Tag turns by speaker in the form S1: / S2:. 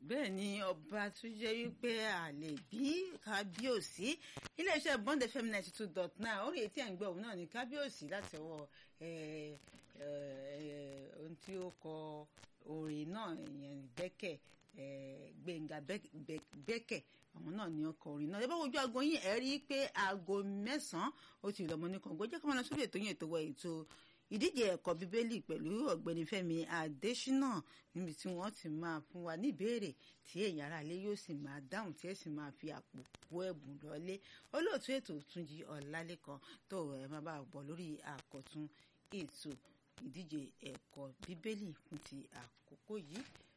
S1: bẹ́ẹ̀ ni ọba tún jẹ́ wípé àlè bí kábíyèsí iléeṣẹ́ bond fm ninety two dot nine orí etí ẹ̀ ń gbọ́ òun náà ní kábíyèsí láti ọwọ́ ohun tí ó kọ orin náà ìyẹn bẹ́kẹ̀ gbẹ̀ngà bẹ́kẹ̀ àwọn náà ní ọkọ̀ orin náà ẹ bá wojú aago yín ẹ rí i pé aago mẹ́sàn-án ó ti lọ́mọ ní kàngó jẹ́ ká máa lọ sórí ètò yín ètò wa ètò ìdíje ẹ̀kọ́ bíbélì pẹ̀lú ọ̀gbẹ́ni Fẹ́mi Adésínà níbi tí wọ́n ti máa fún wa ní ìbéèrè tí èèyàn ara ilé yóò sì máa dáhùn tí ẹ sì máa fi àpò kó ẹ̀bùn lọ́lé olóòtú ètò Túnjí Ọlálékan tó ẹ máa bá bọ̀ lórí àkọ́tún ètò ìdíje ẹ̀kọ́ bíbélì fún ti àkókò yìí